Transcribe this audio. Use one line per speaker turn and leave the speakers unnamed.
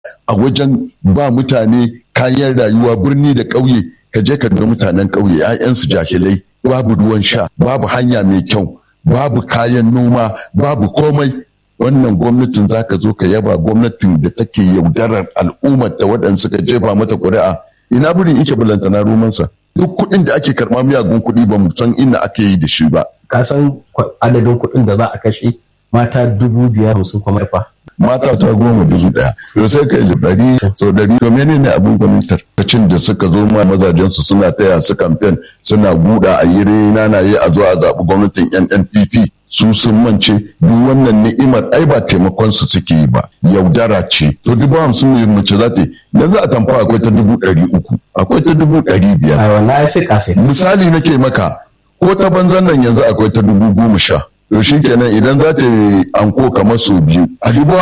a wajen ba mutane kayan rayuwa birni da ƙauye ka je ka ga mutanen ƙauye 'ya'yansu jahilai babu ruwan sha babu hanya mai kyau babu kayan noma babu komai wannan gwamnatin zaka zo ka yaba gwamnatin da take yaudarar al'ummar da waɗanda suka jefa mata ƙuri'a ina burin ike balantana romansa duk kuɗin da ake karɓa miyagun kuɗi ba mu san inda ake yi da shi ba
ka san adadin kuɗin da za a kashe mata dubu biyar hamsin kuma fa
mata ta goma dubu ɗaya to sai ka yi ɗari so ɗari to menene abin gwamnatar kacin da suka zo ma mazajensu suna taya su kamfen suna buɗa a yi na yi a zo a zaɓi gwamnatin NNPP su sun mance duk wannan ni'imar ai ba taimakon su suke yi ba yaudara ce to dubu hamsin ne mace za ta yi yanzu a tamfa akwai ta dubu ɗari uku akwai ta dubu ɗari biyar
a wannan ai sai kasai
misali nake maka ko ta banzan nan yanzu akwai ta dubu goma sha to shi kenan idan za ta yi anko kamar sau biyu a dubu